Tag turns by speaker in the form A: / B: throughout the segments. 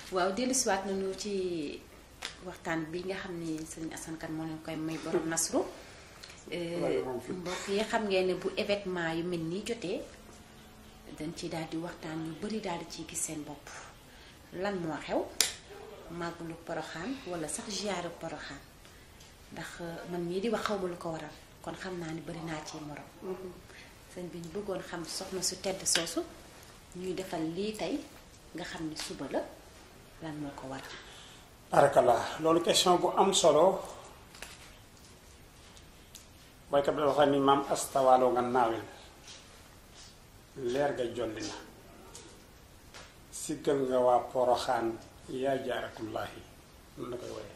A: waaw dellusiwaat nañu ci waxtaan bi nga xam ni sëñ Assane Kane moo leen koy may borom nasru mbokk yi xam ngeen ne bu événement yu mel nii jotee dañ ci daal di waxtaan yu bari daal di ciy gis seen bopp lan moo xew màggalu poroxaan wala sax ziaru poroxaan ndax man mii di wax xaw ma lu ko waral kon xam naa ni bari naa ci morom sëñ bi ñu bëggoon xam soxna su tedd soosu ñuy defal lii tey nga xam ni suba la lan moo ko waral
B: barakallah loolu question bu am solo baykat bi dafa ni maam astawaaloo nga naawel leer ga jolli na siggal nga waa poroxaan yaa jaaratullaahi noonu la koy woyee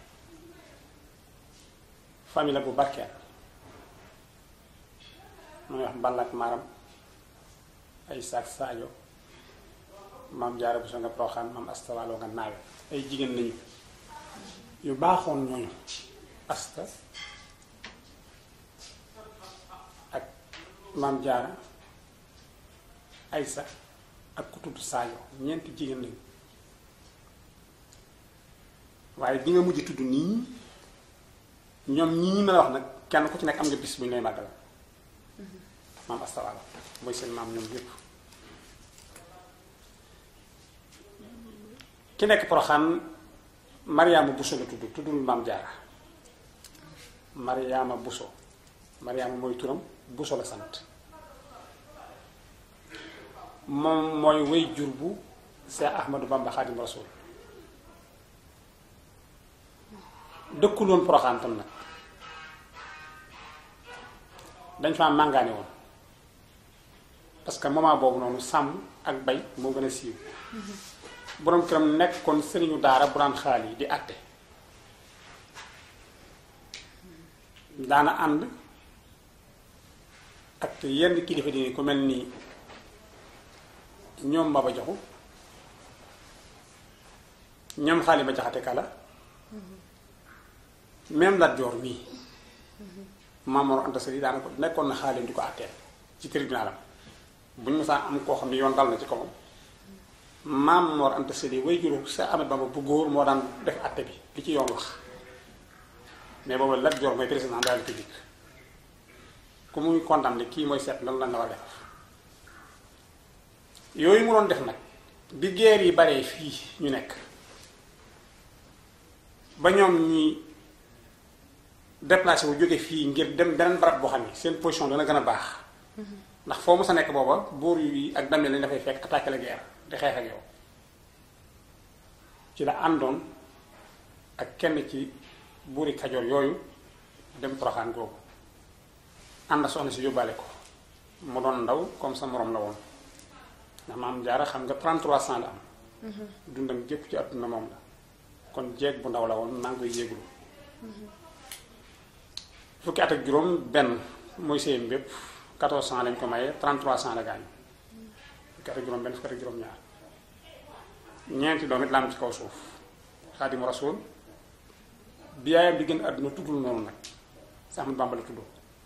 B: famille la bu barkeel muy wax mballak maram ay saak saajo maam jaara bu so nga poroxaan maam astawaaloo nga naawel ay jigéen lañu yu baaxoon ñooñu asta ak maam jaara aysa ak ku tudd saajo ñeenti jigéen lañu waaye bi nga mujj tudd nii ñoom ñii ñi ma la wax nag kenn ku ci nekk am nga bis bu ñu lay màggal maam astawaalo mooy seen maam ñoom yépp ki nekk poroxaan mariama buso la tudd tuddul maam jaara mariama buso mariama mooy turam buso la sant moom mooy way jur bu Seex Ahmadu Bamba Xaadim Rasul dëkkuloon poroxaan tam nag dañ fa màngaane woon parce que moment boobu noonu sàmm ak bay moo gën a siiw boroom këram nekkoon sëriñu daara bu daan xaal yi di àtte daana ànd ak yenn kilifa dini ku mel nii ñoom Maba Jaxu ñoom xaali ba jaxate kala même Lat Joor mii Maam Mor Anta Sali daana ko nekkoon na xaalim di ko àtteel ci tribunalam bu ñu mësaan am koo xam ne yoon dal na ci kawam Maam Mor Anta Sali way juru sa Ahmadu Bamba bu góor moo daan def àtte bi li ci yoon wax mais boobu Lat Joor mooy président de la République ku muy condamné kii mooy seet lan lan la war a def yooyu mu doon def nag bi guerre yi baree fii ñu nekk ba ñoom ñi déplacé wu jóge fii ngir dem beneen barab boo xam ne seen position dana gën a baax ndax foo mu sa nekk booba buur yi ak damel lañ dafay fekk attaqué la guerre di xeex ak yow ci la àndoon ak kenn ci buuri kajoor yooyu dem poroxaan googu ànd soxna si yóbbaale ko mu doon ndaw comme sa morom la woon ndax maam jaara xam nga 33 ans la am dundam jëpp ci àdduna moom la kon jeeg bu ndaw la woon maa ngi koy jéeglu fukki at ak juróom benn mooy séyam bépp 14 ans lañ ko maye 33 ans la gaañ fukki at ak juróom benn fukki at ak juróom ñaar ñeenti doom it la am ci kaw suuf xaadimu rasul bi yaayam di gën àdduna tuddul noonu nag si Ahmadu Bamba la tuddoo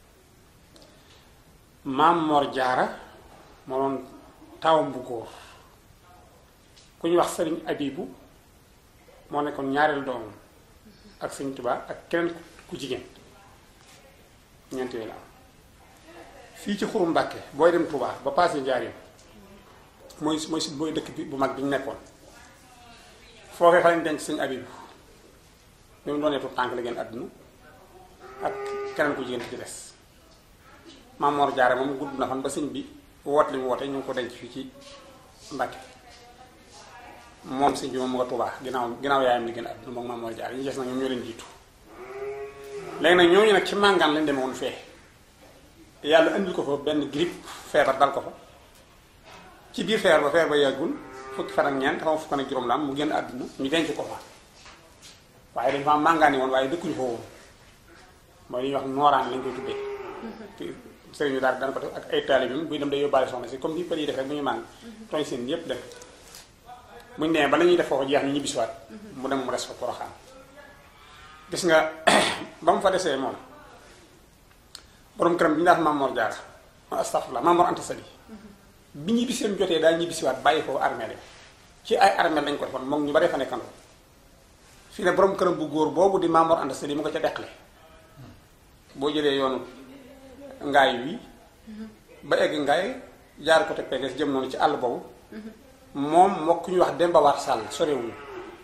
B: maam Mor Jaara moo doon taawam bu góor ku ñu wax sëriñ Abibu moo nekkoon ñaareelu doomam ak sëriñ Tuubaa ak keneen ku jigéen ñeent yooyu la am fii ci xuru Mbàkke booy dem Tuubaa ba paase Njaaréem mooy mooy si booy dëkk bi bu mag bi ñu nekkoon foofee fa lañ denc sëriñ Abibu bi mu doonee tu tànk la génn àdduna ak keneen ku jigéen ci des Maam Mor Jaara moom gudd na fan ba sëñ bi woote li mu woote ñu ngi ko denc fii ci Mbàkke moom sëñ bi moom mu nga Tuubaa ginnaaw ginnaaw yaayam li gën àdduna moom Maam Mor Jaara ñu des nag ñoom ñoo leen jiitu léegi nag ñooñu nag ci màngaan lañ demee woon fee yàlla indil ko fa benn grippe feebar dal ko fa ci biir feebar ba feebar ba yàggul fukki fan ak ñeent xaw ma fukk ak juróom la am mu génn àdduna ñu denc ko fa waaye dañ fa màngaani woon waaye dëkkuñu fa woon mooy li ñuy wax nooraan lañ koy tuddee sëriñu daal dana ko def ak ay taalibeem buy dem day yóbbaale soxna si comme ni pël yi defee bu ñu màng tooñ seen yépp dem bu ñu demee ba la ñuy def foofu jeex ni ñibbisiwaat mu dem mu des fa poroxaan gis nga ba mu fa desee moom borom këram bi ñu daan Mamor Jaara astafurlah Mamor Anta Sali bi ñibbiseem jotee daal ñibbisiwaat bàyyi foofu armée ci ay armeel lañ ko defoon moom ñu bari fa nekkandoo fii ne borom këram bu góor boobu di Mamour Anta Sali mu ko ca deqale boo jëlee yoonu ngaay wi ba egg ngaay jaar ko te PDS jëm noonu ci àll boobu moom moo ku ñuy wax Demba War Sall sorewuñu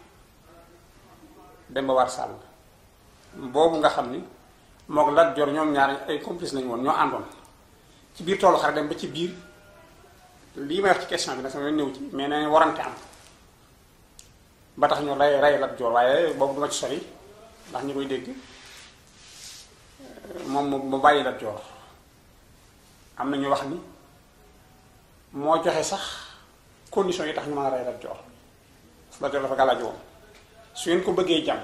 B: Demba War Sall boobu nga xam ni mook Lat Joor ñoom ñaar ay complice lañu woon ñoo àndoon ci biir toolu xare dem ba ci biir lii may wax ci question bi nag sama ñëw ci mais nee warante am ba tax ñu rey rey Lat Joor waaye boobu duma ci sori ndax ñi koy dégg moom mu bàyyi Lat Joor am na ñu wax ni moo joxe sax conditions yi tax ñu mën a rey Lat Joor Lat Joor dafa gàllaaju woon su ngeen ko bëggee jàmm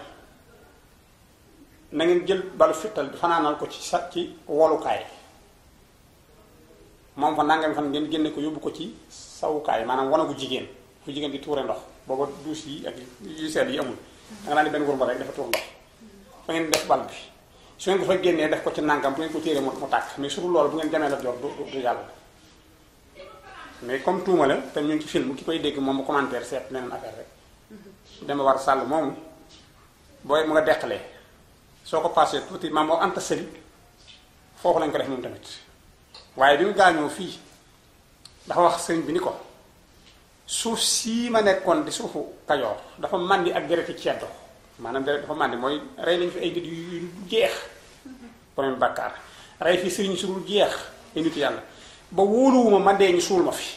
B: na ngeen jël balu fittal bi fanaanal ko ci sa ci wolukaay moom fa nangami fan ngeen génne ko yóbbu ko ci sawukaay maanaam wanagu jigéen fu jigéen di tuure ndox booba duus yi ak yu sedd yi amul da nga naan ni benn wurmba rek dafa tuur ndox fa ngeen def bal bi su ngeen ko fa génnee def ko ci nangam bu ngeen ko téeree mu mu tàkk mais surtout loolu bu ngeen jamee la jor du du yàlla mais comme tuuma la te ñu ngi ci film ki koy dégg moom mu commentaire seet leneen affaire rek dama war sàll moomu booy mu nga deqalee soo ko passé tuuti maam moo anta sëli foofu lañ ko def moom tamit waaye bi mu gaañoo fii dafa wax sëriñ bi ni ko suuf sii ma nekkoon di suufu kajoor dafa màndi ak dereti ceddo maanaam deret dafa màndi mooy rey nañ fi ay nit yu jeex borom bàkkaar rey fi sëriñ su dul jeex ay nit yàlla ba wóoluwuma ma dee ñu suul ma fi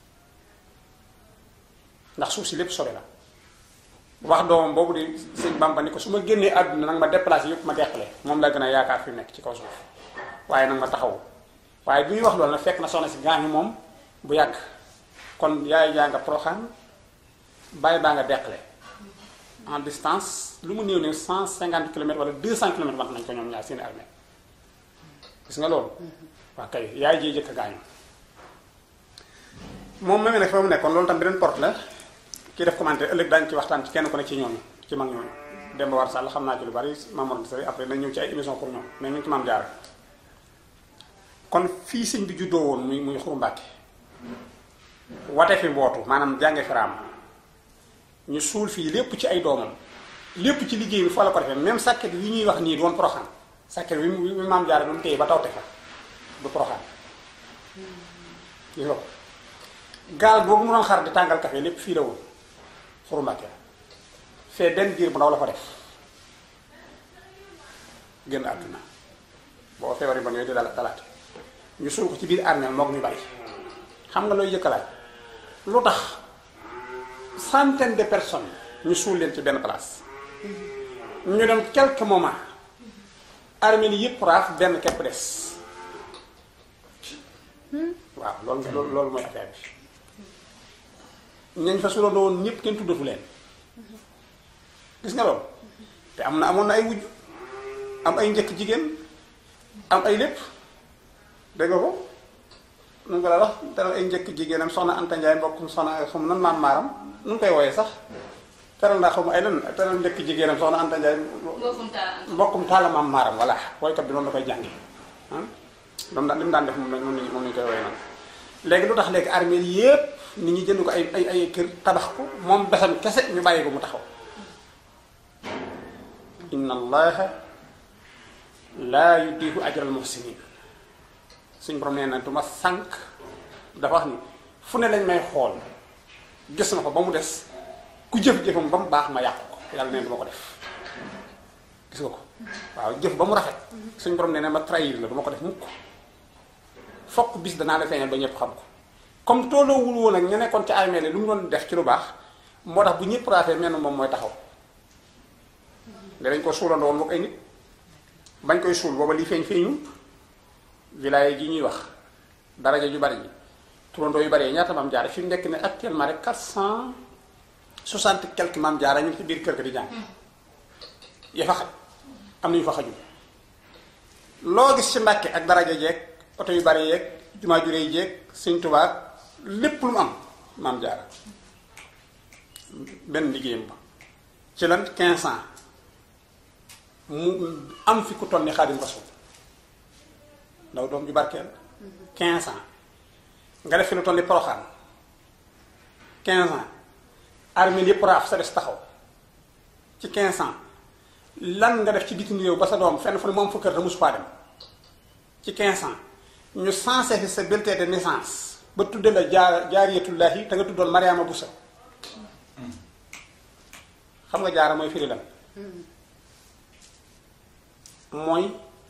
B: ndax suuf si lépp sobe la wax doomam boobu di sëñ Bamba ni ko su ma génnee àdduna nag ma déplacé yëpp ma deqale moom la gën a yaakaar fi nekk ci kaw suuf waaye nag ma taxawu waaye bi ñuy wax loolu nag fekk na soxna si gaañu moom bu yàgg kon yaay jaa nga proxaan bàyyi baa nga deqale en distance lu mu néew néew cent cinquante kilomètres wala deux cent kilomètres wax nañ ko ñoom ñaar seen armée gis nga loolu waa kay yaay jee jëkk a gaañu moom ma nag fa mu nekkoon loolu tam beneen porte la kii def commentaire ëllëg daañu ci waxtaan ci kenn ku ne ci ñooñu ci mag ñooñu Demba War Sall xam naa ci lu bari Mamour Sall après nañ ñëw ci ay émission pour ñoom mais ñu ngi ci maam jaar kon fii sëñ bi juddoo woon muy muy Xuru Mbàkke wate fi mbootu maanaam jànge firaam ñu suul fii lépp ci ay doomam lépp ci liggéey bi fa la ko defee même sàkket yi ñuy wax nii doon poroxaan sàkket bi mu maam jaar bi mu téye ba tawte fa du poroxaan gis nga ko gaal boobu mu doon xar di tàngal café lépp fii la woon Xuru Mbàkke fee benn diir bu ndaw la fa def génn àdduna boo feebar yi bon yooyu di dala dalaate ñu suul ko ci biir armeel moog ñu bari xam nga looy yëkkalaay lu tax centaine de personnes ñu suul leen ci benn place ñu dem quelques moments armeel yi yëpp raaf benn képp des waaw loolu loolu loolu mooy affaire bi ñañ fa suulandoo woon ñëpp kenn tuddatu leen gis nga loolu te am na amoon na ay wujj am ay njëkk jigéen am ay lépp dégg nga ko nu ko la wax teral ay njëkk jigéenam soxna Anta Ndiaye mbokkum soxna xamu nan maam maaram nu ngi koy wooyee sax teral naa xamu ay lan teral njëkk jigéenam soxna Anta Ndiaye mbokkum taala maam maaram voilà woykat bi noonu la koy jàngi ah loolu daan li mu daan def moom la moom lañu koy wooyee noonu léegi lu tax léegi armée yépp nit ñi jënd ko ay ay ay kër tabax ko moom besam kese ñu bàyyi ko mu taxaw inna allaha laa yudiihu ajral muhsinin suñ borom nee na du ma sànq dafa wax ni fu ne lañ may xool gis na ko ba mu des ku jëf-jëfam ba mu baax ma yàqu ko yàlla neen du ma ko def gis nga ko waaw jëf ba mu rafet suñ borom nee na ma trahir la du ma ko def mukk fokk bis danaa la feeñal ba ñëpp xam ko comme tolloowul woon ak ñu nekkoon ci armée lu mu doon def ci lu baax moo tax bu ñëpp raafee mel na moom mooy taxaw danañ ko suulandoo woon mook ay nit bañ koy suul booba lii feeñ feeñu village ji ñuy wax daraja ju bari ji turandoo yu bari ñaata maam jaara fi mu nekk ne actuellement rek quatre cent soixante quelques maam jaara ñu ngi ci biir kër ga di jàng ya fa xaj am na ñu fa xajul loo gis ci Mbàkke ak daraja jeeg oto yu bari yeeg jumaa jure yi jeeg Sëñ Tuubaa lépp lu mu am maam jaara benn liggéeyam ba ci lan quinze ans mu am fi ku toll ni Xaadim Rasuul ndaw doom ju barkeel quinze ans nga def fi lu toll ni Poroxaan quinze ans armée yëpp raaf sa des taxaw ci 15 ans lan nga def ci bitim réew ba sa doom fenn fu ne moom fa kër te mosu faa dem ci 15 ans ñu sensé fi sa bulletin de naissance ba tudde la jaar jaariyatullahi te nga tuddoon Mariama Boussa xam nga jaara mooy firi lan mooy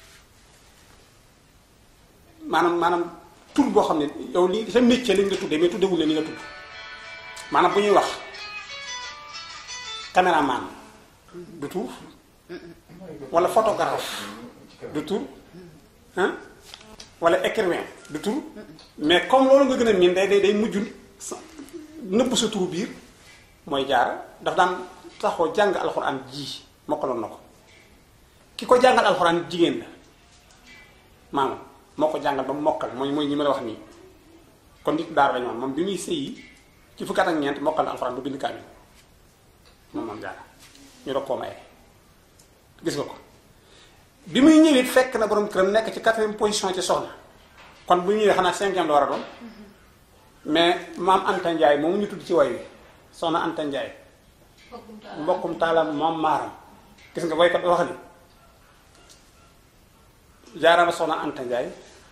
B: maanaam maanaam tur boo xam ne yow li sa métier lañ nga tuddee mais tuddewul la ni nga tudd maanaam bu ñuy wax caméraman du tur wala photographe du tur hein wala écrivain du tur mais comme loolu nga gën a miin day day day mujj sa nëbb sa turu biir mooy jaara daf daan taxoo jàng alxuraan ji mokkaloon na ko ki ko jàngal alxuraan jigéen la maanaam moo ko jàngal ba mu mokkal mooy mooy ñi ma la wax nii kon nit daara lañu woon moom bi muy sëyi ci fukki at ak ñeent mokkal na alxuraan ba bind kaamil moom moom jaara ñu doog koo maye gis nga ko bi muy ñëwit fekk na borom këram nekk ci quatrième position ci soxna kon bu ñëwee xanaa cinquième la war a doon mais maam Anta Ndiaye moomu ñu tudd ci way wi soxna Anta Ndiaye mbokkum taalam moom maaram gis nga boykat wax ni jaarama soxna Anta Ndiaye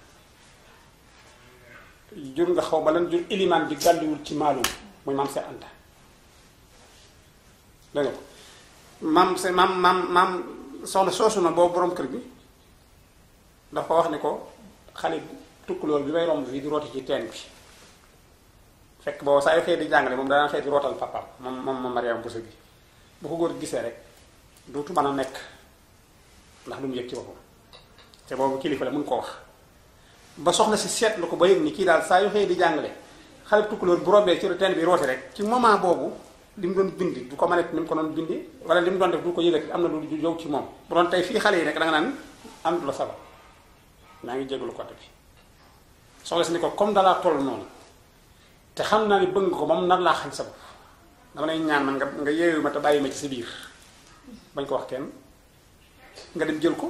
B: jur nga xaw ba lan jur ilimaan bi gàlliwul ci maalum muy maam Seex Anta dégg nga ko maam se maam maam maam soxna soosu na boobu borom kër bi dafa wax ni ko xale tukkulool bi may romb fii di rooti ci teen bi fekk boobu saa yu xëy di jàngale moom danaa xëy di rootal papaam moom moom moom Mariam Bousso bi bu ko góor gisee rek dootu mën a nekk ndax lu mu yëg ci boppam te boobu kilifa la mun koo wax ba soxna si seetlu ko ba yëg ni kii daal saa yu xëy di jàngale xale tukkulool bu rombee ci teen bi rooti rek ci moment boobu li mu doon bindi du ko mën a ni mu ko doon bindi wala li mu doon def du ko yëgati am na lu yow ci moom bu doon tey fii xale yi rek da nga naan am du la sabab maa ngi jégalu côté bi soxla si ni ko comme dalaa toll noonu te xam naa ni bëgg nga ko moom nar laa xañ sa bopp dama lay ñaan man nga nga yeewu ma te bàyyi ma ci sa biir bañ ko wax kenn nga dem jël ko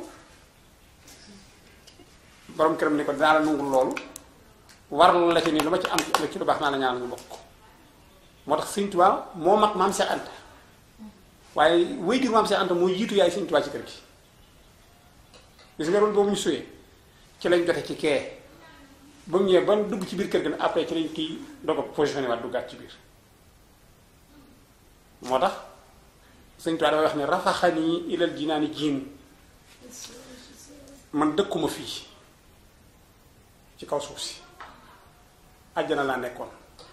B: borom këram ni ko dinaa la nungul loolu warlu la ci nii lu ma ci am ci ci lu baax naa la ñaan ñu bokk moo tax Sëñ Tuubaa moo mag maam Seex Anta waaye wéy jur maam Seex Anta moo jiitu yaay Sëñ Tuubaa ci kër gi gis nga loolu boobu ñu suyee ci lañ jote ci kee ba mu ñëwee ba dugg ci biir kër gi nag après ci lañ kii doog a positionné waat duggaat ci biir moo tax Sëñ Tuubaa dafay wax ne rafaxani ilal jinaani jiimu man dëkkuma fii ci kaw suuf si àjjana laa nekkoon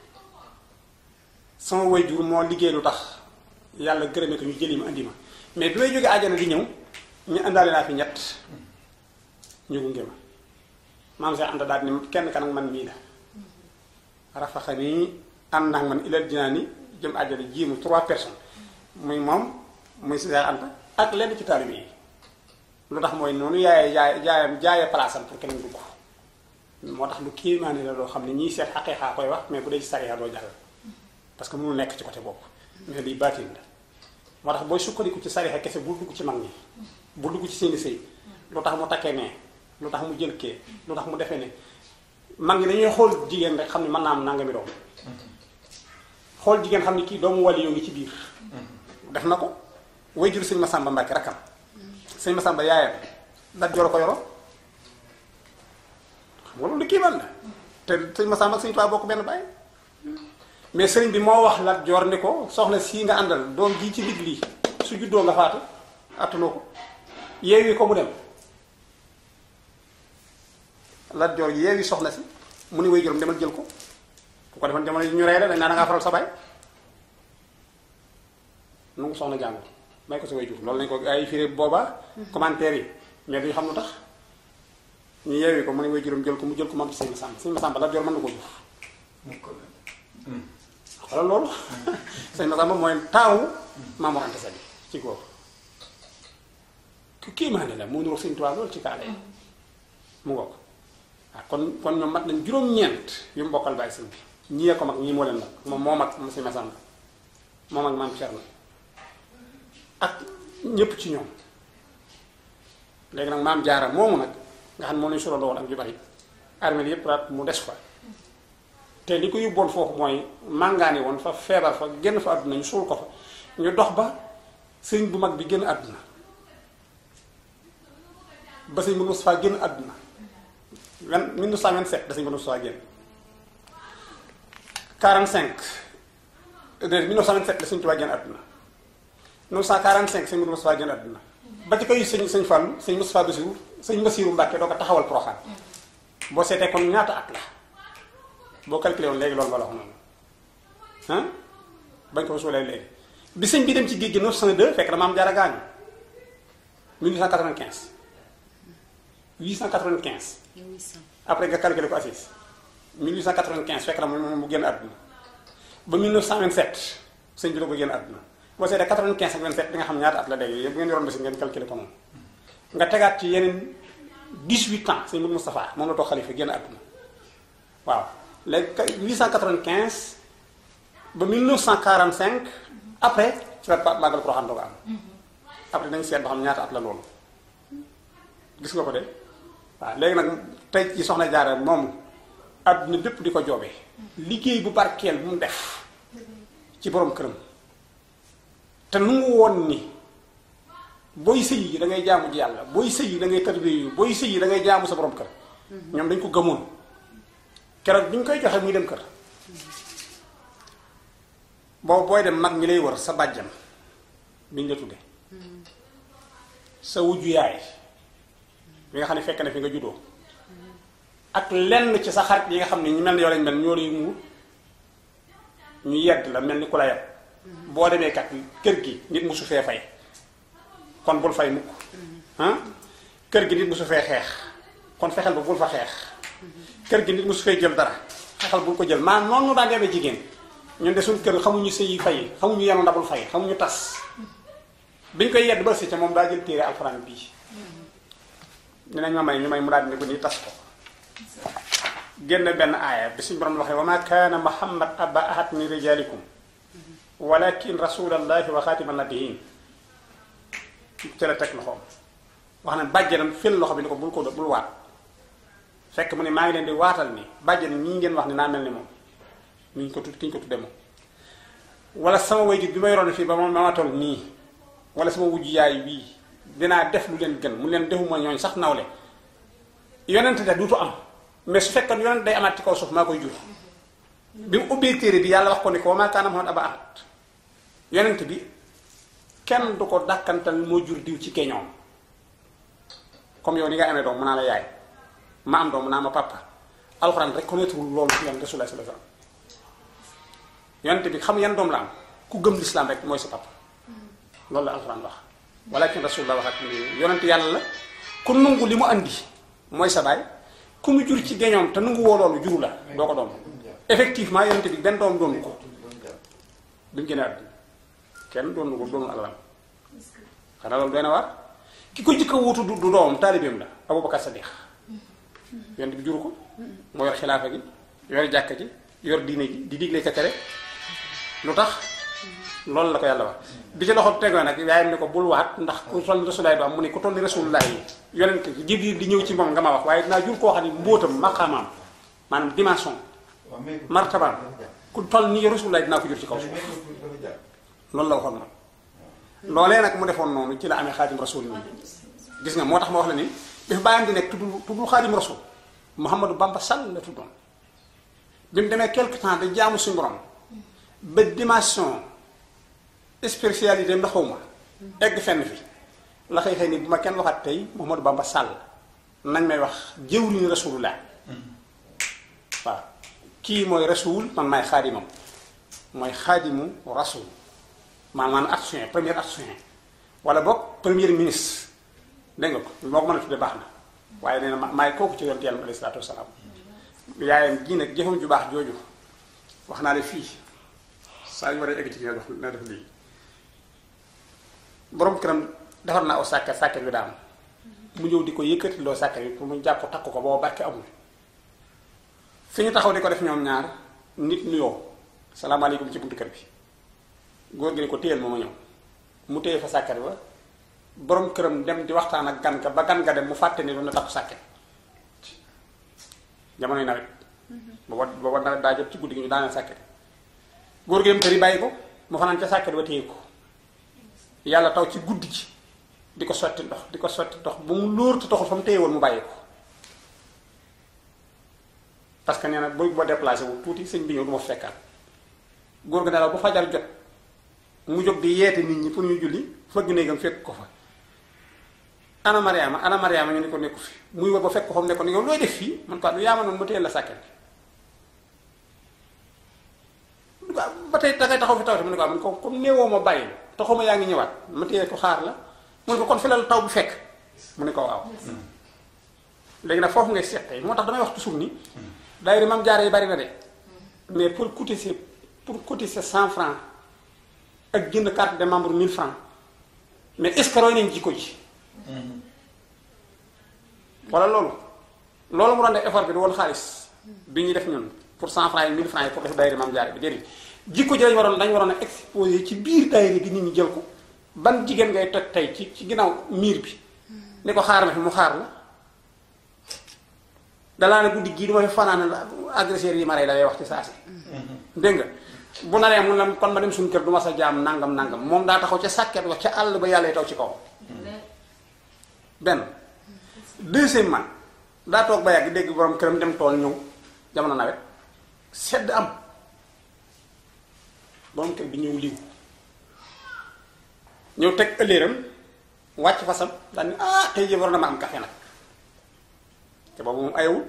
B: sama waajur moo liggéey lu tax yàlla gërëme ko ñu jëli ma andi ma mais bi may jógee àjjana di ñëw ñu indaale naa fi ñett ñu gunge ma maam Seex Anta daal ni kenn kan ak man mii la rafaxa nii ànd ak man ilal dinaa ni jëm àjjana ji mu trois personnes muy moom muy Seex Anta ak lenn ci taalibe yi lu tax mooy noonu yaaye jaay jaayam jaaye palaasam pour keneen dugg moo tax lu kéemaane la loo xam ne ñiy seet xaqiiqa koy wax mais bu dee ci sariya doo jàll parce que mënu nekk ci côté boobu mais lii baatin la moo tax booy sukkandiku ci sariya kese bul dugg ci mag ñi bul dugg ci seeni sëy lu tax mu takkee nee lu tax mu jël kee lu tax mu defee ne mag ñi dañuy xool jigéen rek xam ne mën naa am nangami doom xool jigéen xam ne kii doomu wali yoo ngi ci biir def na ko way jur sëñ Masamba Mbàkke rakkam sëñ Masamba yaayam Lat Joor ko yoro xam nga loolu kii man la te sëñ Masamba ak sëñ Tuubaa bokk benn bàyyi mais sëriñ bi moo wax Lat Joor ni ko soxna sii nga àndal doom ji ci digg lii su juddoo nga faatu attanoo ko yeewi ko mu dem Lat Joor yeewi soxna si mu ni way juróom demal jël ko bu ko defoon jamono ñu rey la dañ naa da ngaa faral sa baay nu ngi soxna jàngul may ko sa way jur loolu lañ ko ay firé booba commentaire yi mais duñu xam lu tax ñu yeewi ko mu ni way juróom jël ko mu jël ko moom ci sëñ Masamba sëñ Masamba Lat Joor mën na ko jur xoolal loolu sëñ Masamba mooy taawu Maam Mor Anta Sali ci góor ku kéemaane la moo niroog sëñ Tuubaa loolu ci kaala yi mu ngoog waaw kon kon ñoom mat nañ juróom-ñeent yu mu bokkal bàyyi sëñ bi ñii ko mag ñii moo leen mag moom moo mag sëñ Masamba moo mag maam Cerno ak ñépp ci ñoom léegi nag maam Jaara moomu nag nga xam ne moom lañu surandoo woon ak ju bari armée yépp raat mu des fa te li ko yóbboon foofu mooy màngaani woon fa feebar fa génn fa àdduna ñu suul ko fa ñu dox ba sëriñ bu mag bi génn àdduna ba sëriñ bu Moustapha génn àdduna vingt 1927 da sëriñ bu Moustapha génn 45 de 1927 la sëriñ Tuubaa génn àdduna 1945 sëriñ bu Moustapha génn àdduna ba ci koy sëñ sëñ Fallou sëñ Moustapha Bassirou sëñ Bassirou Mbacke doo ko taxawal Porokhane boo seetee kon ñaata at la boo calculé woon léegi loolu nga la wax noonu ah bañ ko suulee léegi bi sëñ bi dem ci géej gi 902 fekk na maam jaara gaañu 1895 895 après nga calculé ko assis 1895 fekk na mu mu génn àdduna ba 1927 sëñ bi la ko génn àdduna boo seetee 95 ak 27 di nga xam ñaata at la léegi yëpp bu ngeen yoroon ba si ngeen calculé ko noonu nga tegaat ci yeneen 18 ans sëñ Mourou Moustapha moom la toog xalifa génn àdduna waaw léegi 895 ba 1945 après ci la màggal Porokhane doo ko am après dañ seet ba xam ñaata at la loolu gis nga ko de waaw léegi nag tey ci soxna Jaara moom àdduna bépp di ko joobee liggéey bu barkeel bu mu def ci borom këram te nu mu woon ni booy sëy yi da ngay jaamu ji yàlla booy sëy yi da ngay tarbiya yu booy sëy yi da ngay jaamu sa borom kër ñoom dañ ko gëmoon keroog bi ñu koy joxe muy dem kër boobu booy dem mag ñi lay wër sa bàjjam bi ñu la tudde sa wujju yaay bi nga xam ne fekk na fi nga juddoo ak lenn ci sa xarit yi nga xam ne ñu mel ne yow lañ mel ñoo lay muur ñu yedd la mel ni ku la yedd boo demee kat kër gi nit musu fee fay kon bul fay mukk ah kër gi nit musu fee xeex kon fexeel ba bul fa xeex kër gi nit musu fee jël dara fexeel bul ko jël maa noonu daan demee jigéen ñun de suñ kër xamuñu sëy yi fay xamuñu yenu ndabul fay xamuñu tas biñ koy yedd ba si ca moom daa jël téere alxuraan bii dinañ ma may ñu may mu daal di ne ko nii tas ko génn benn aaya bi suñ borom waxee wa ma kaana muhammad aba ahad min rijalikum walakin rasulallahi wa xaatiman nabiyin ci la teg loxoom wax na bàjjenam fil loxo bi ni ko bul ko bul waat fekk mu ne maa ngi leen di waatal ni bàjjen ñii ngeen wax ni naa mel ni moom ñu ko tudd ki ñu ko tudde moom wala sama wayjur bi ma yoroon fii ba ma ma toll nii wala sama wujj yaay bii dinaa def lu leen gën mu leen defuma ñooñ sax nawle yonent de duutu am mais su fekkoon yonent day amaat ci kaw suuf maa koy jur bi mu ubbee téere bi yàlla wax ko ni ko wa maa kaana Muhammad aba ahad yonent bi kenn du ko dàkkantal moo jur diw ci keñoom comme yow ni nga amee doom mu naa la yaay ma am doom mu naa ma papa alxuraan reconnaître wul loolu ci yonent Rasulullah sallallahu alayhi wasallam yonent bi xam yan doom la am ku gëm lislaam rek mooy sa papa loolu la alxuraan wax walakin Rasulullah wax ak ni yonent yàlla la ku nungu li mu andi mooy sa baay ku mu jur ci geñoom te nungu woo loolu juru la doo ko doom effectivement yonent bi benn doom doonu ko bi mu génne àdduna kenn doonu ko doonu alalam xanaa loolu doy na waar ki ko jëkk a wuutu du doomam taalibeem la Abubakar Sadiq yonent bi juru ko moo yor xilaafa gi yor jàkka ji yor diine ji di digle ka tere lu tax loolu la ko yàlla wax bi ci loxo tegoo nag yaayam ne ko bul waat ndax ku toll ni rasulaay du am mu ne ku toll ni rasulullah yi yonent Jibril di ñëw ci moom nga ma wax waaye dinaa jur koo xam ne mbóotam maqaamaam maanaam dimension martabaam ku toll ni rasulullah dinaa ko jur ci kaw suuf loolu la waxoon moom loolee nag mu defoon noonu ci la amee xaadim rasul nii gis nga moo tax ma wax la ni bi fi bàyyam di nekk tuddul tuddul xaadim rasul Mouhamadou Bamba Sall la tuddoon bi mu demee quelque temps da jaamu suñu borom ba dimension spécialité am xaw ma egg fenn fi la xëy xëy ni bu ma kenn waxaat tey Mouhamadou Bamba Sall nañ may wax jëwriñu rasulullah waaw kii mooy rasul man maay xaadimam mooy xaadimu rasul maanaam action premier action wala boog premier ministre dégg nga ko moo ko mën a tudde baax na waaye nee na maay kooku ci yonent yàlla alayhi salaatu wasalaam yaayam ji nag jëfam ju baax jooju wax naa ne fii saa yu war a egg ci nga def na def lii borom këram defar naa aw sàkket sàkket bi daam mu ñëw di ko yëkkati loo sàkket bi pour mu jàpp takk ko booba barke amul fi ñu taxaw di ko def ñoom ñaar nit nuyoo salaamaaleykum ci buntu kër bi góor gi ne ko téyel ma ma ñëw mu téye fa sàkket ba borom këram dem di waxtaan ak gan ka ba gan nga dem mu fàtte ni doon na takku sàkket jamonoy nawet booba booba daa daa jot ci guddi gi ñu daaneel sàkket góor gi dem kër yi bàyyi ko mu fanaan ca sàkket ba téye ko yàlla taw ci guddi gi di ko sotti ndox di ko sotti ndox ba mu lóor te taxul fa mu téye woon mu bàyyi ko parce que nee na booy boo déplacé wu tuuti sëñ bi ñëw du ma fekkaat góor gi nelaw bu fajar jot mu jóg di yeete nit ñi pour ñu julli fëgg néegam fekk ko fa ana mariama ana mariama ñu ni ko nekku fi muy war ba fekk ko fa mu nekkoon yow looy def fii man ko du yaama noonu ma téyel la sàkket bi ba tey dangay taxaw fi tawte mu ne ko man ko comme néewoo ma bàyyi taxuma yaa ngi ñëwaat ma téye ko xaar la mu ne ko kon fi la taw bi fekk mu ne ko waaw léegi nag foofu ngay seet tey moo tax damay wax toujours ni daayira Maam Jaara yi bari na de mais pour cotiser pour cotiser cent francs ak jënd carte de membre mille francs mais est-ce que roy nañ jikko ji wala loolu loolu mu doon def effort bi du woon xaalis bi ñuy def ñun pour cent francs yi mille francs yi pour def daayira Maam Jaara bi déedéet jikko ji lañ waroon dañ waroon a exposé ci biir daayira bi nit ñi jël ko ban jigéen ngay toj tey ci ci ginnaaw miir bi ni ko xaar ma fi mu xaar la dalaa ne guddi gii du ma fi fanaan agresseur yi ma rey la lay wax ci saa si dégg nga bu naree mun la kon ma dem suñu kër du ma sa jaam nangam nangam moom daa taxaw ca sàkket wax ca àll ba yàlla taw ci kaw benn deuxièmement daa toog ba yàgg dégg borom këram dem tool ñëw jamono nawet sedd am borom kër bi ñëw liw ñëw teg ëlléeram wàcc fasam daal ni ah tey jii war na ma am café nag te boobu moom ayewul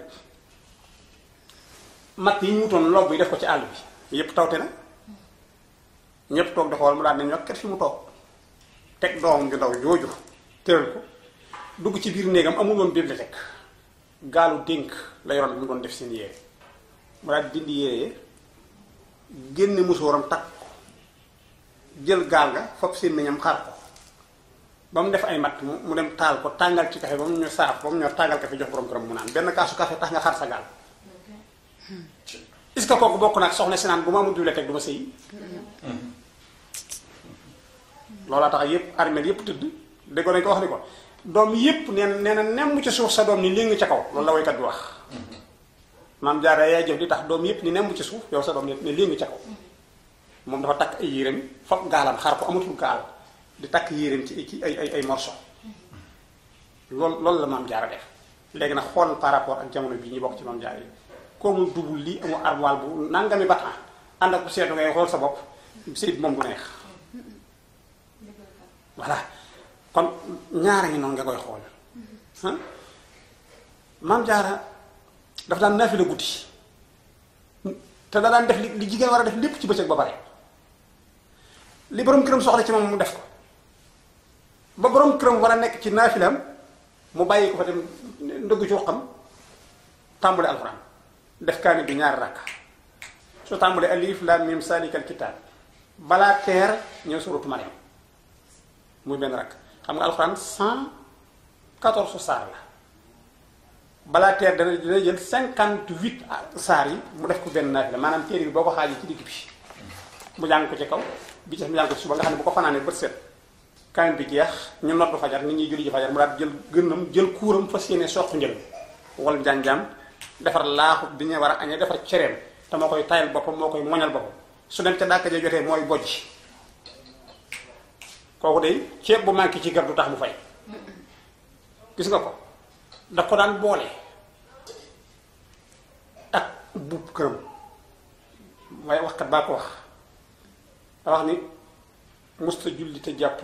B: matt yi ñu wutoon lobb yi def ko ci àll bi yépp tawte na ñépp toog di xool mu daal ne ñokket fi mu toog teg doomam ju ndaw jooju tëral ko dugg ci biir néegam amul woon bibliothèque gaalu dénk la yoroon bi mu doon def seen yére mu daal dindi yére génne musóoram takk ko jël gaal ga fab seen meñam xaar ko ba mu def ay matt mu dem taal ko tàngal ci café ba mu ñor saaf ba mu ñor tàngal café jox borom këram mu naan benn kaasu café tax nga xar sa gaal est-ce que kooku bokk nag soxna si naan bu ma amul bibliothèque du ma sëyi loolaa tax yépp armeel yépp tëdd déggoo nañ ko wax ni ko doom yépp nee na nee na nemm ci suuf sa doom ni léegi ca kaw loolu la woykat bi wax maam jaara yaay jëf li tax doom yépp ni nemm ci suuf yow sa doom ne ne léegi ca kaw moom dafa takk ay yéreem foog gaalam xar ko amatul gaal di takk yéreem ci ci ay ay ay morceau loolu loolu la maam jaara def léegi nag xool par rapport ak jamono bii ñu bokk ci maam jaara yi koo mu dubul lii amul armoire bu nangami batan ànd ak bu seetu ngay xool sa bopp sëy moom du neex voilà kon ñaara ngi noonu nga koy xool maam jaara dafa daan naafila guddi te da daan def li li jigéen war a def lépp ci bëccëg ba pare li borom këram soxla ci moom mu def ko ba borom këram war a nekk ci naafilam mu bàyyi ko fa dem ndëgg ci xam tàmbali alxuraan def kaamil bi ñaari rakk su tàmbali alif lam mim salikal kitaab balaa teer ñëw suratu Mariam muy benn rakk xam nga alxuraan cent quatorze saar la balaa teer dana dina jël cinquante huit saar yi mu def ko benn naafila maanaam téere bi boo ko xaajee ci digg bi mu jàng ko ci kaw bi ci mu jàng ko ci suba nga xam ne bu ko fanaanee bët set kaamil bi jeex ñu noddu fajar nit ñuy julli ji fajar mu daal jël gënnam jël kuuram fas yéene soq njël wal njaam-njaam defar laaxu bi ñu war a añee defar cereem te moo koy tayal boppam moo koy moñal boppam su dem ca dàkka ja jotee mooy bojj kooku de ceeb bu manqué ci gar du tax mu fay gis nga ko daf ko daan boole ak buub këram waaye waxkat baa ko wax da wax ni musta julli te jàppul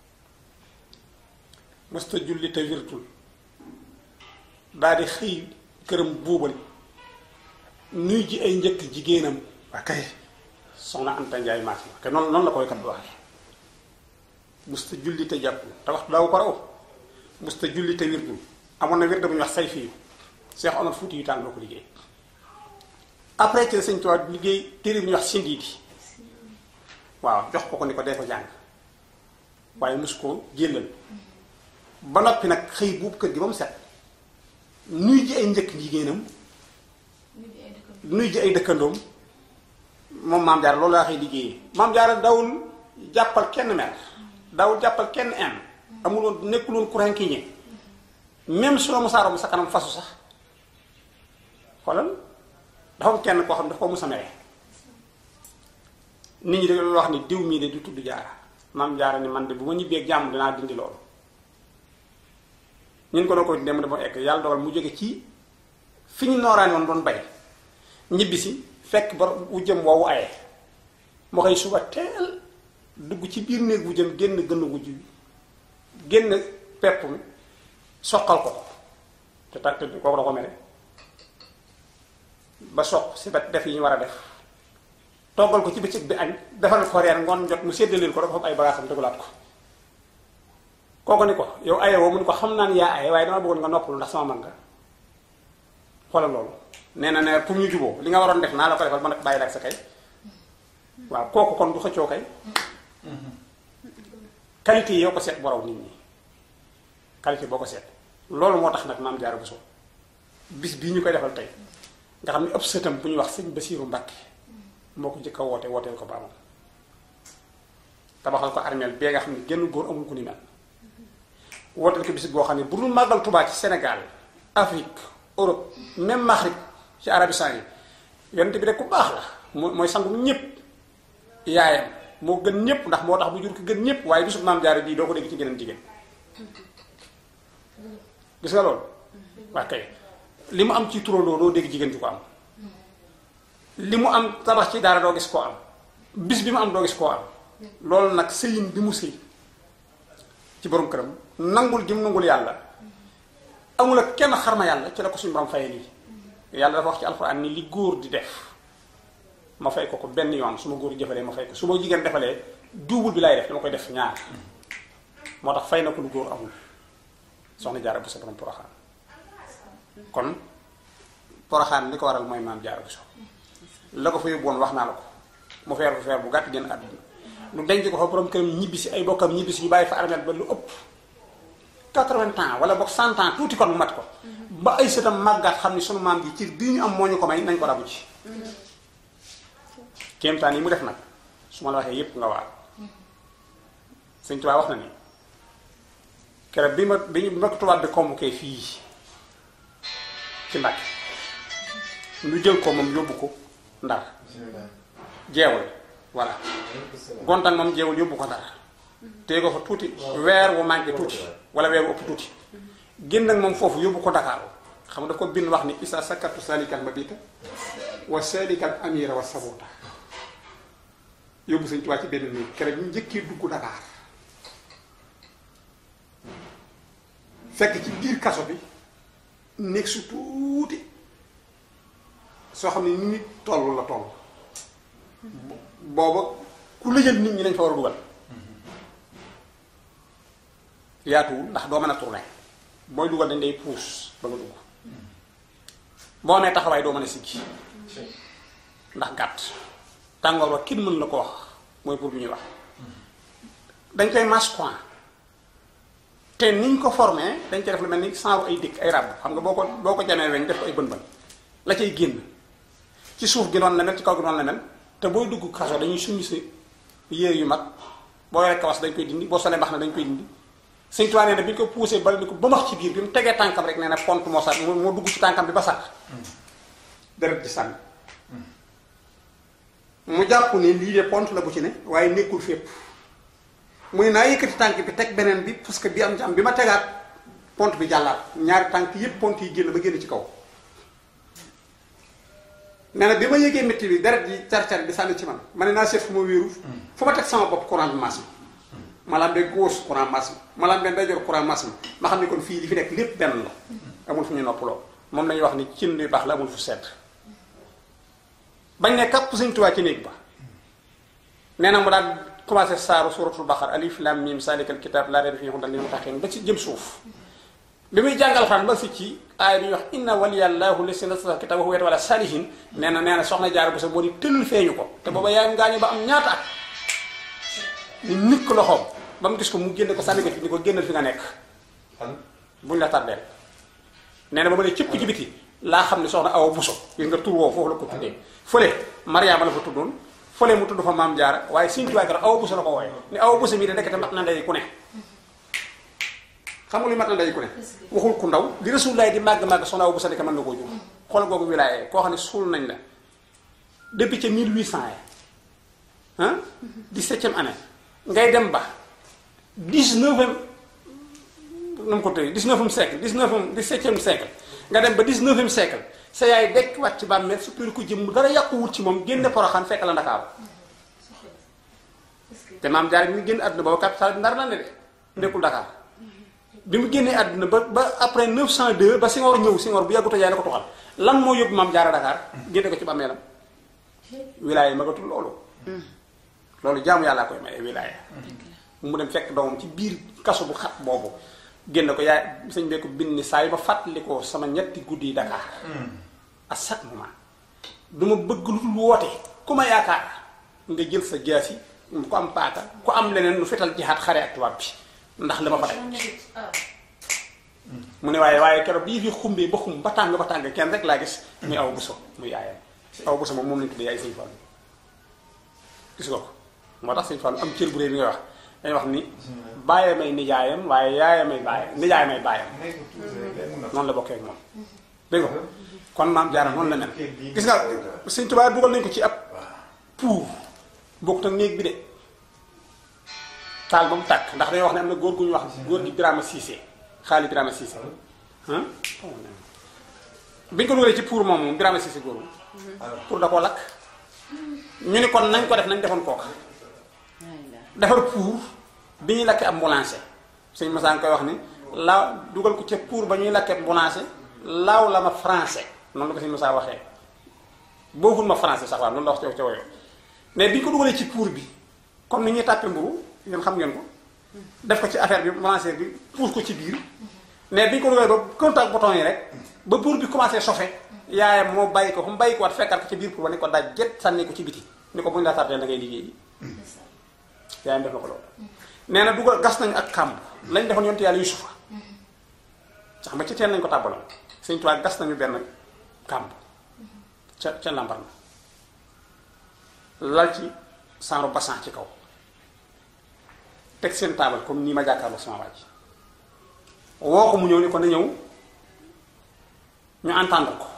B: musta julli te wirtul daal di xëy këram buubal nuy ji ay njëkk jigéenam waa kay soxna Anta Njaay maas ma te noonu noonu la koy kat bi waxee musta julli te jàppul te waxtu daawu ko raw musta julli te wirtul amoon na wird bu ñuy wax say fiyu Seex Omar Fuuti yu tànn loo ko liggéey après ci la Sëñ Tuubaa liggéey téere bu ñuy wax sindiidi waaw jox ko ko ni ko dee ko jàng waaye mus koo jëlal ba noppi nag xëy buubu kër gi ba mu set nuy ji ay njëkk jigéenam nuy ji ay dëkkandoom moom maam jaara loolu laa xëy liggéeyee maam jaara dawul jàppal kenn mer dawul jàppal kenn en amuloon nekkuloon courant ki ñe même su la mu saaro mu sa kanam fasu sax xoolal dafa am kenn koo xam ne dafa ko mus a mere nit ñi da loolu wax ni diw mii de du tudd jaara maam jaara ni man de bu ma ñibbee jàmm dinaa dindi loolu ñun ko doon ko dem dafa egg yàlla dogal mu jóge ci fi ñu nooraani woon doon bay ñibbi si fekk ba wu jëm woowu aye mu xëy suba teel dugg ci biir néeg wu jëm génn gën wujj bi génn pepp mi soqal ko te ta te kooku da ko mere ba soq si bet def yi ñu war a def toggal ko ci bëccëg bi añ defal ko reer ngoon jot mu séddaleel ko dafa am ay bagaasam dëggulaat ko kooku ni ko yow aye woo mu ni ko xam naa ni yaa aye waaye dama bëggoon nga noppalu ndax sama man nga xoolal loolu nee na ne pour ñu juboo li nga waroon def naa la ko defal man bàyyi la ak sa kay waaw kooku kon du xëccoo kay qualité yi yoo ko seet borow nit ñi qualité boo ko seet loolu moo tax nag maam Jaara Buso bis bii ñu koy defal tey nga xam ne ëpp sëtam bu ñuy wax sëñ Basiiru Mbàkke moo ko njëkk a woote wooteel ko baamam tabaxal ko armeel bee nga xam ne genn góor amul ku ni mel wooteel ko bis boo xam ne bu dul màggal Tuubaa ci Sénégal Afrique Europe même Maghreb ci Arabistan yi yonent bi rek ku baax la moo mooy sangum ñépp yaayam moo gën ñépp ndax moo tax bu jur ko gën ñépp waaye bisu maam Jaara bii doo ko dégg ci geneen jigéen gis nga loolu waa kay li mu am ci turandoo doo dégg jigéen ju ko am li mu am tabax ci daara doo gis koo am bis bi mu am doo gis koo am loolu nag sëyin bi mu sëy ci borom këram nangul gi mu nangul yàlla amul ak kenn xarma yàlla ci la ko suñu borom fayee lii yàlla dafa wax ci alxuraan ni li góor di def ma fay ko ko benn yoon su ma góor jëfalee ma fay ko su ma jigéen defalee duubul bi laay def dama koy def ñaar moo tax fay na ko lu góor amul soxna jaara bu sa borom poroxaan kon poroxaan li ko waral mooy maam jaara bu so la ko fa yóbbu woon wax naa la ko mu feer bu feer bu gàtt génn àdduna lu denc ko fa borom këram ñibbi si ay bokkam ñibbi si ñu bàyyi fa armeel ba lu ëpp 80 ans wala boog 100 ans tuuti kon mu mat ko ba ay sëtam màggaat xam ni sunu maam ji ci bii ñu am moo ñu ko may nañ ko rabu ci kéemtaan yi mu def nag su ma la waxee yépp nga waar sëñ Tuubaa wax na ni keroog bi ma bi ñu mbokk tubaab bi convoqué fii ci Mbàkke ñu jël ko moom yóbbu ko Ndar jeewal voilà gontan moom jeewal yóbbu ko Ndar téye ko fa tuuti weer wu manqué tuuti wala weer wu ëpp tuuti génn ak moom foofu yóbbu ko Dakar xam nga daf ko bind wax ni isa sakatu salikal mabita wa salikal amira wa sabota yóbbu Sëñ Tuubaa ci benn néeg keroog ñu njëkkee dugg Dakar fekk ci biir kaso bi néeg su tuuti soo xam ne ni nit toll la toll booba ku lëjal nit ñi lañ fa war a dugal yaatuwul ndax doo mën a tourner booy dugal dañ day puus ba nga dugg boo amee taxawaay doo mën a siggi ndax gàtt tàngoor wa kenn mën la ko wax mooy pour bu ñuy wax dañ koy mas coin te niñ ko formé dañ koy def lu mel ni saaru ay dëkk ay ràbb xam nga boo ko boo ko jamee weñ def ko ay bën bën la cay génn ci suuf gi noonu la mel ci kaw gi noonu la mel te booy dugg kaso dañuy summi si yéer yu mag boo yoree kawas dañ koy dindi boo solee mbax na dañ koy dindi Sëñ Tuubaa nee na bi ñu ko poussé bari ni ko ba max ci biir bi mu tegee tànkam rek nee na pont moo sax moo dugg ci tànkam bi ba sax deret ji sànni mu jàpp ne lii de pont la bu ci ne waaye nekkul fépp mu ne naa yëkkati tànk bi teg beneen bi parce que bi am ci am bi ma tegaat pont bi jàllaat ñaari tànk yépp pont yi génn ba génn ci kaw nee na bi ma yëgee métti bi deret yi car-car bi sànni ci man ma ne naa seet fu ma wéeru fu ma teg sama bopp courant bi maas ma maanaam de gauche courant maas ma maanaam de ndeyjoor courant maas ma xam ne kon fii li fi nekk lépp benn la amul fu ñu noppaloo moom lañuy wax ni cin luy baax la amul fu sedd bañ ne kàpp Sëñ Tuubaa ci néeg ba nee na mu daal commencé saaru suratul baqara alif lam mim salikal kitab laa rayba fiihi hudan lil muttaqiin ba ci jëm suuf bi muy jàngal xan ba fi ci aaya bi ñuy wax inna waliyallahu lesi nazzala kitaba huwa wala salihin nee na nee na soxna jaar bu sa moo di tëll feeñu ko te booba yaa ngaañu ba am ñaata at ni nit ko loxoom ba mu gis ko mu génne ko sànni ko ci ni ko génnal fi nga nekk buñ la tardeel nee na ba ma ne cëpp ci biti laa xam ne soxna awa buso gis nga tur woowu foofu la ko tuddee fële mariama la fa tuddoon fële mu tudd fa maam jaara waaye Sëñ Tuubaa kër awa buso la ko wooye ni awa buso mii de nekkate mat na ndey ku ne xam nga lu mat na ndey ku ne waxul ku ndaw li Rasulullaay di màgg màgg soxna awa buso nekk mën na koo jur xool googu wilaaye koo xam ne suul nañ la depuis ca 1800 ya ah 17e année ngay dem ba 19e nu mu ko tëjee 19e siècle 19e 17e siècle nga dem ba 19e siècle sa yaay dekk wàcc ci bàmmeel suppiru ko jëm dara yàquwut ci moom génne poroxaan fekk la Ndakaaru te maam jaar bi mu génn àdduna boobu capital bi ndar la ne de nekkul Dakar bi mu génnee àdduna ba ba après 902 ba Senghor ñëw Senghor bu yàgguta yaay na ko toxal lan moo yóbbu maam jaara Dakar génne ko ci bàmmeelam wilaaya magatul loolu loolu jaamu yàllaa koy maye wilaaya mu dem fekk doomam ci biir kaso bu xat boobu génn ko yaay sëñ bee ko bind ni saa yi ma fàttali ko sama ñetti guddi yi Dakar à chaque moment du ma bëgg lu dul woote ku ma yaakaar nga jël sa jaasi ku am paaka ku am leneen nu fetal jihaat xare ak tubaab bi ndax li ma fa daj mu ne waaye waaye keroog bii fi xumbee ba xum ba tàng ba tàng kenn rek laa gis muy aw buso muy yaayam aw buso moom moom lañu tuddee yaay sëñ Fallu gis nga ko moo tax sëñ Fallu am cër bu réy bi ngay wax dañuy wax ni bàyyee may nijaayam waaye yaayam may bàyyam nijaay may bàyyam noonu la bokkee ak moom dégg nga kon maam jaara noonu la mel gis nga sëñ Tuubaa dugal nañ ko ci ab pour bokkut ak néeg bi de taal ba mu tàkk ndax dañoo wax ne am na góor gu ñu wax góor gi Birama Cissé xaali Birama Cissé ah biñ ko dugalee ci pour moom moom Birama Cissé góor pour da koo lakk ñu ni kon nañ ko def nañ defoon kooka defar pour bi ñuy lakkee ab mbulancé sëñ Massa nga koy wax ni laaw dugal ko ca pour ba ñuy lakkee mbulancé laaw la ma français noonu la ko sëñ Massa waxee boogul ma français sax waaw noonu la wax ca ca woyo mais bi ñu ko dugalee ci pour bi comme ni ñuy tàppe mburu ngeen xam ngeen ko def ko ci affaire bi mbulancé bi puus ko ci biir mais bi ñu ko dugalee ba contact bouton yi rek ba pour bi commencé chauffer yaayam moo bàyyi ko fu mu bàyyi ko waat fekkaat ko ci biir pour ba ni ko daaj jet sànni ko ci biti ni ko bu ñu la tardé da ngay liggéey yaayam def na ko loolu nee na dugal gas nañu ak kàmb lañ defoon yonte yàlla yusufa sax ma ci teen nañ ko tàbbaloon sëñ Tuubaa gas nañu benn kàmb ca ca lambar na lal ci sanro bassan ci kaw teg seen taabal comme nii ma jàkkaarloo sama waaj woo ko mu ñëw ni ko na ñëw ñu entendre ko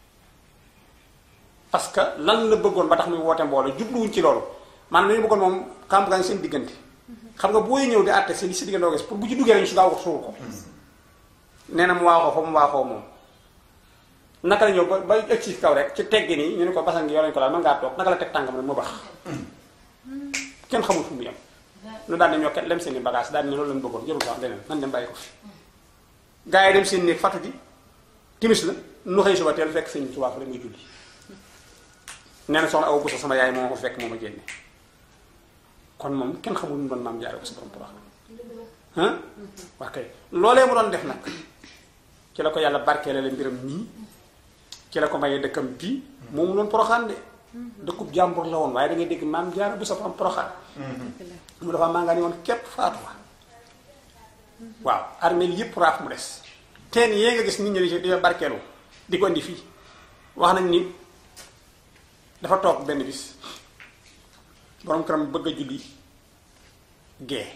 B: parce que lan la bëggoon ba tax muy woote mbooloo jubluwuñ ci loolu maanaam dañu bëggoon moom kàmb gaa ngi seen diggante xam nga booy ñëw di àtte seen li si diggante gis pour bu ci duggee rek ñu su gaaw ko suul ko nee na mu waaxoo fa mu waaxoo moom naka la ñëw ba ba egg ci kaw rek ci teggi nii ñu ne ko basan ngi yoo lañu ko laal mën ngaa toog naka la teg tàngam rek mu bax kenn xamul fu mu yem nu daal di ñoo ket lem seen i bagage daal di ne loolu lañu bëggoon jërul sax leneen nan dem bàyyi ko fi gars yi dem seen néeg fatu ji timis la nu xëy suba teel fekk sëñ Tuubaa fa la muy julli nee na soxna aw bu sama yaay moo ko fekk moo ma génne kon moom kenn xamul mu doon maam jaare ko sa borom porox ah waa kay loolee mu doon def nag ci la ko yàlla barkeele la mbiram nii ci la ko mayee dëkkam bii moom loon poroxaan de dëkkub jàmbur la woon waaye da ngay dégg maam jaare bu sa borom poroxaan mu dafa maa nga ni woon képp faatu fa waaw armée yépp raaf mu des teen yee nga gis nit ñi di barkeelu di ko indi fii wax nañ ni dafa toog benn bis borom këram bëgg a julli gee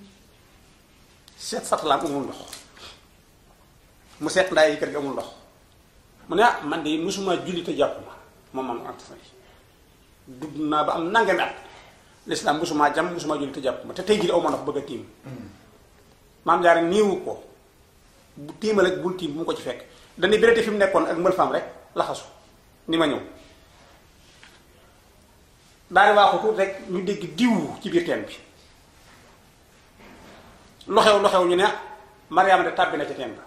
B: seet satalaam amul ndox mu seet ndaay yi kër gi amul ndox mu ne ah man de musuma julli te jàpp ma moom man ant say dugg naa ba am nangami at lislaam musuma jam musuma julli te jàpp ma te tey jii aw ma ndox bëgg a tiim maam jaare néewu ko bu tiimal ak bul tiim bu mu ko ci fekk dañuy béréte fi mu nekkoon ak mbëlfaam rek laxasu ni ma ñëw daal di waaxu tuuti rek ñu dégg diw ci biir teen bi lu xew lu xew ñu ne Mariama de tàbbi na ca teen ba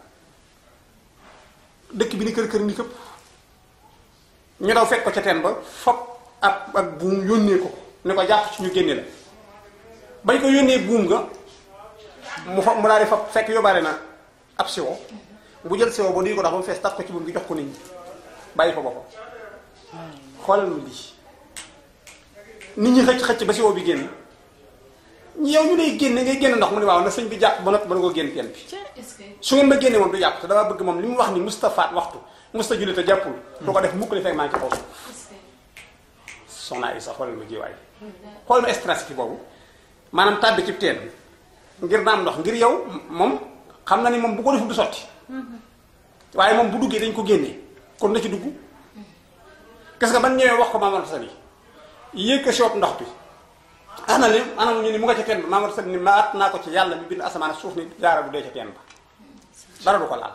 B: dëkk bi ni kër kër ni këpp ñu daw fekk ko ca teen ba fop ab ak buum yónnee ko ni ko jàpp ci ñu génne la bañ ko yónnee buum nga mu fa mu daal di fa fekk yóbbaale na ab siwo bu jël siwo ba nuyu ko dox ba mu fees taf ko ci buum gi jox ko nit ñi bàyyi fa boppam xoolal ma lii nit ñi xëcc xëcc ba siwo bi génn yow ñu lay génne ngay génn ndox mu ne waaw na sëñ bi jàpp ba noppi ba na ko génn teen bi su ngeen ma génne moom du jàpp te damaa bëgg moom li mu wax ni Moustapha waxtu Moustapha julli te jàppul du ko def mukk li fekk maa ngi ci kaw suuf soxna Isa xoolal ma jiwaay xoolal ma stress ki boobu maanaam tàbbi ci teen ngir naam ndox ngir yow moom xam na ni moom bu ko deful du sotti waaye moom bu duggee dañ ko génnee kon na ci dugg gis nga ban ñëwee wax ko Mamadou Sall yi yéeg ko soob ndox bi ana li anam ñu ni mu nga ca teen ba Mamadou Sall ni maat naa ko ci yàlla mi bind asamaan suuf ni jaara bu dee ca teen ba dara du ko laal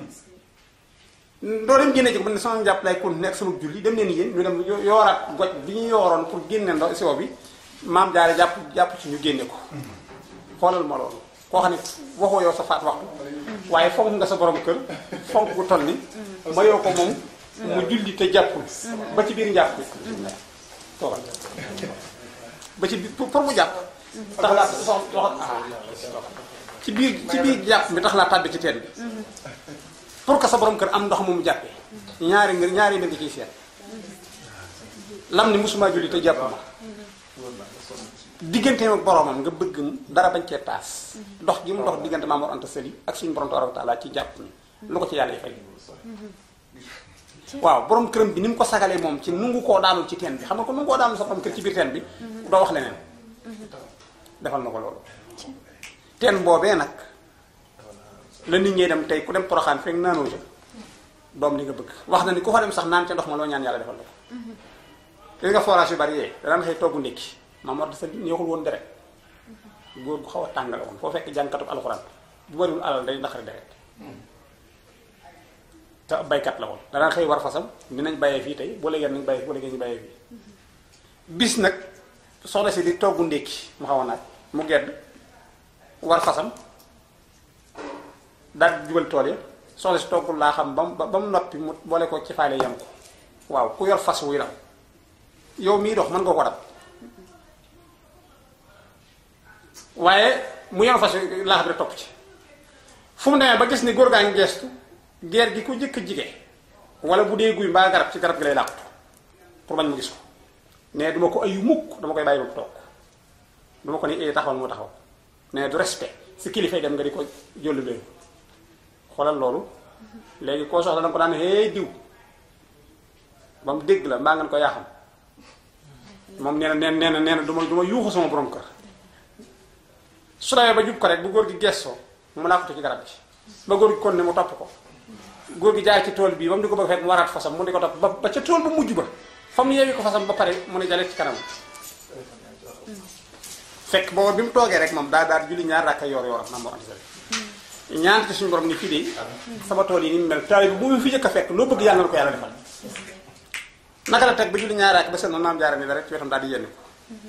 B: doo dem génne ci ko man ne sama njàpp lay kon nekk sama julli dem leen yéen ñu dem yooraat goj bi ñu yooroon pour génne ndox siwo bi maam jaare jàpp jàpp ci ñu génne ko xoolal ma loolu koo xam ne waxoo yow sa faat waxtu waaye fonk nga sa borom kër fonk gu toll ni ma yow ko moom mu julli te jàppul ba ci biir njàpp bi toogal ba ci biir pour mu jàpp tax laa sox ci biir ci biir jàpp bi tax laa tàbbi ci teen bi pour que sa borom kër am ndox mu mu jàppee ñaari ngir ñaari mbir nga ciy seet lam ni musuma julli te jàpp ma digganteem ak boromam nga bëgg dara bañ cee taas dox gi mu dox diggante Maam Mor Anta Sali ak suñu borom tabaaraka wa taala ci jàpp ni lu ko ci yàlla yi fay waaw borom këram bi ni mu ko sagalee moom ci nungu koo daanul ci teen bi xam nga ko nungu koo daanul sa borom kër ci biir teen bi doo wax leneen defal na ko loolu teen boobee nag la nit ñee dem tey ku dem poroxaan fekk naanoo ca doom li nga bëgg wax na ni ku fa dem sax naan ca ndox ma loo ñaan yàlla defal la ko gis nga forage yu bari yee danaan xëy togg ndékki Maam Mor Anta Sali neexul woon deret góor gu xaw a tàngale woon foo fekk jànkatu alxuraan bu bariwul alal day naqari deret te baykat la woon danaan xëy war fasam dinañ bàyyee fii tey boo léegi nañ bàyyee boo léegi ñu bàyyee fii bis nag soxna si di togg ndékki mu xaw a naaj mu gedd war fasam daal jubal tool ya soxna si toggul laa xam ba mu ba mu noppi mu boole ko ci faale yam ko waaw ku yor fas wuy daw yow mii dox mën nga ko dab waaye mu yor fas laax bi topp ci fu mu demee ba gis ni góor gaa ngi geestu geer gi ku jëkk jige wala bu dee guy mbaa garab ci garab gi lay làqatu pour bañ mu gis ko mais duma ko ayu mukk dama koy bàyyi ba mu toog duma ko ni ee taxawal mu taxaw mais du respect si kilifay dem nga di ko jollu leen xoolal loolu léegi koo soxla danga ko daan hey diw ba mu dégg la mbaa ngeen ko yaa xam moom nee na nee na nee na du ma du ma yuuxu sama borom kër su dawee ba jub ko rek bu góor gi gestoo mu làqatu ci garab gi ba góor gi kon ne mu topp ko góor gi jaay ci tool bii ba mu di ko bëgg fekk mu waraat fasam mu di ko topp ba ba ca tool bu mujj ba fa mu yeewi ko fasam ba pare mu ne jale ci kanam fekk booba bi mu toogee rek moom daa daal julli ñaar rakka yor yoram Maam Mor Anta Sali ñaan ci suñu borom ni fii de sama tool yi ni mu mel taal bi bu mu fi jëkk a fekk loo bëgg yàlla na ko yàlla defal naka la teg ba julli ñaar rakk ba seen maam jaara ni la rek ci wetam daal di yenn ko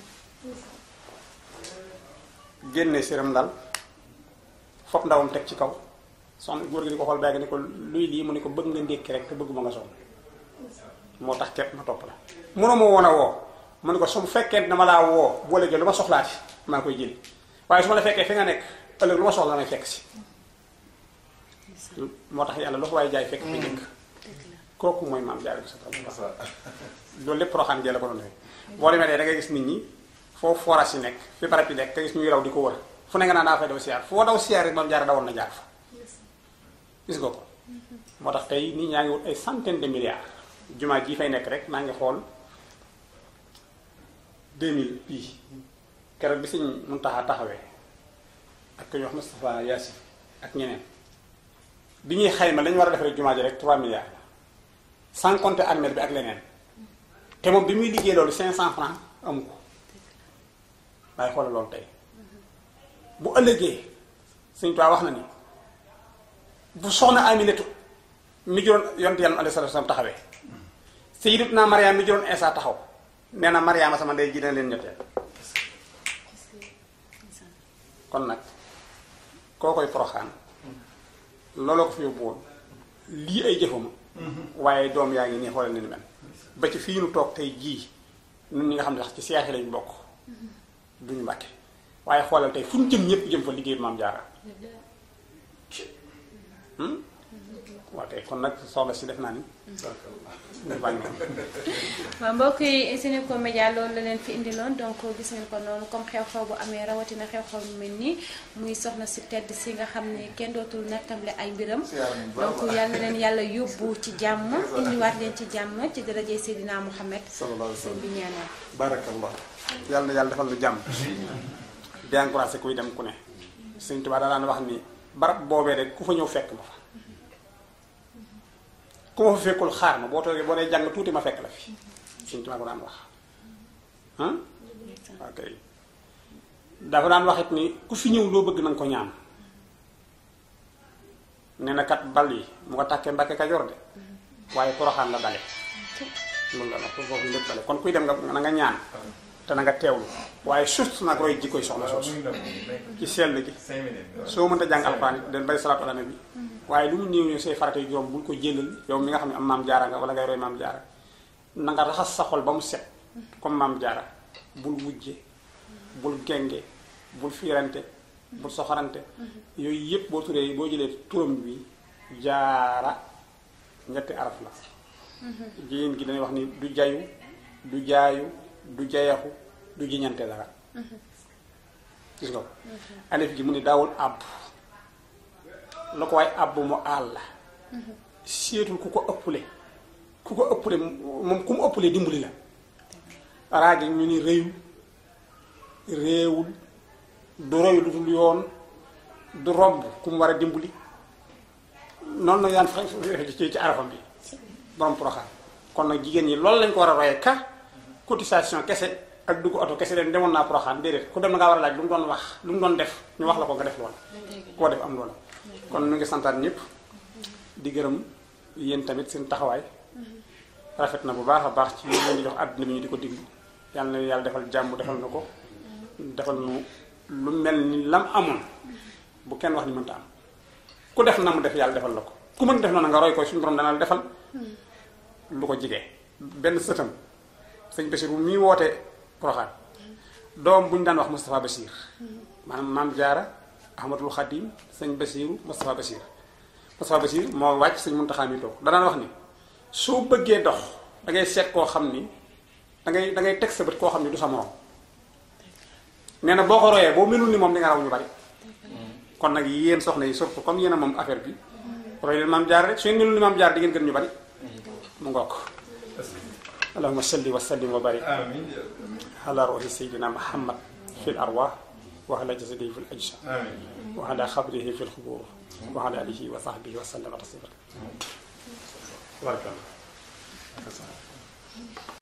B: génne séram dal fopp ndawam teg ci kaw soxna góor gi di ko xool bàyyi ni ko luy lii mu ne ko bëgg nga ndékki rek te bëgg ma nga sonn moo tax képp ma topp la mënoo ma woon a woo mu ne ko su mu fekkee dama laa woo boo léegi lu ma soxlaati maa koy jëli waaye su ma la fekkee fi nga nekk ëllëg lu ma soxla may fekk si moo tax yàlla lu ko waaye jaay fekk fi njëkk kooku mooy maam jaare bi sa loolu lépp roxaan jee la ko doon defee boo demee dee da ngay gis nit ñi foofu forage yi nekk fi barab yi nekk te gis ñuy raw di ko wër fu ne nga naan daa fay daw siyaar foo daw siyaar rek maam jaare dawoon na jaar fa gis nga ko moo tax tey nit ñaa ngi wut ay centaine de milliards jumaa ji fay nekk rek maa ngi xool 2000 bii keroog bi Sëñ Muntaxa taxawee ak ku ñuy wax Moustapha Yacine ak ñeneen bi ñuy xayma lañu war a defaree jumaa ji rek 3 milliards la sans compter armée bi ak leneen te moom bi muy liggéey loolu 500 francs amu ko waaye xoolal loolu tey bu ëllëgee Sëñ Tuubaa wax na ni bu soxna Aminatu mi juróon yonent yàlla alayhi salaatu salaam taxawee Sayyidatuna Mariam mi juróon Isa taxaw nee na Mariama sama ndey ji dina leen ñetteel kon nag koo koy poroxaan looloo ko fi yóbbu woon lii ay jëfama waaye doom yaa ngi nii xoolal ni ni mel ba ci fii nu toog tey jii ñun ñi nga xam ne sax ci seex yi lañ bokk duñu mbàkke waaye xoolal tey fu ñu jëm ñëpp jëm fa liggéey maam jaara waaw tey kon nag soxla si def naa ni
A: waaw mbokk yi Senego Média loolu la leen fi indiloon donc gis ngeen ko noonu comme xew-xew bu amee rawatina xew-xew bu mel nii muy soxna si tedd si nga xam ne kenn dootul nattamle ay mbiram donc yal na leen yàlla yóbbu ci jàmm indiwaat leen ci jàmm ci darajay Seydina Mouhamed sëñ bi ñaanal
B: barakallah yàlla na yàlla defal lu jàmm di encouragé kuy dem ku ne Sëñ Tuubaa daa daan wax ni barab boobee rek ku fa ñëw fekk ma fa ku ma fa fekkul xaar ma boo toogee boo dee jàng tuuti ma fekk la fi Sëñ Tuubaa ko daan wax ah ok dafa daan wax it ni ku fi ñëw loo bëgg na nga ko ñaan nee na kat bal yi mu nga tàkkee Mbàkke Kajoor de waaye Poroxaan la dale loolu la wax foofu lépp dale kon kuy dem nga na nga ñaan te na nga teewlu waaye surtout nag roy jikkoy soxna soosu ci sell gi soo mënta jàng alxuraan it den bay salaatu ala nabi waaye lu mu néew néew say farata yu juróom bul ko jëlal yow mi nga xam ne am maam jaara nga wala ngay roy maam jaara na nga raxas sa xol ba mu set comme maam jaara bul wujje bul genge bul fiirante bul soxorante yooyu yëpp boo turee boo jëlee turam bi jaara ñetti araf la jigéen gi dañuy wax ni du jayu du jaayu du jayaxu du jiñante dara gis nga ko alif gi mu ni daawul àbb la ko waaye àbb mu àll seetul ku ko ëppule ku ko ëppule moom ku mu ëppule dimbali la raagi ñu ni réyul réewul du roy lu dul yoon du romb ku mu war a dimbali noonu nag yaan fa ci ci arafam bi borom Porokhane kon nag jigéen ñi loolu lañ ko war a royee ka cotisation kese ak dugg oto kese leen demoon naa Porokhane déedéet ku dem na ngaa war a laaj lu mu doon wax lu mu doon def ñu wax la ko nga def loola koo def am loola kon ñu ngi santaat ñëpp di gërëm yéen tamit seen taxawaay rafet na bu baax a baax ci leen di jox àdduna bi ñu di ko diglu yàlla na yàlla defal jàmm defal na ko defal nu lu mel ni lam amoon bu kenn wax ni mënta am ku def na mu def yàlla defal la ko ku mën def noonu nga roy ko suñu borom dana la defal lu ko jigee benn sëtam sëñ Bachir bu muy wootee Porokhane doom bu ñu daan wax Moustapha Bachir maanaam maam Jaara Ahmadul Khadim sëñ Bachiru Moustapha Bachir Moustapha Bachir moo wàcc sëñ Muntaxa mi toog danaan wax ni soo bëggee dox da ngay seet koo xam ni da ngay da ngay teg sa bët koo xam ni du sa morom nee na boo ko royee boo melul ni moom di nga raw ñu bari kon nag yéen soxna yi surtout comme yéen a moom affaire bi roy leen maam jaar rek su ngeen melul ni maam jaar di ngeen gën ñu bari mu ngook allahumma salli wa sallim wa barik ala ruhi sayyidina muhammad fi l arwah wa ala jasadihi fi l ajsam wa ala xabrihi fi l xubur wa ala alihi wa sahbihi wa sallama taslima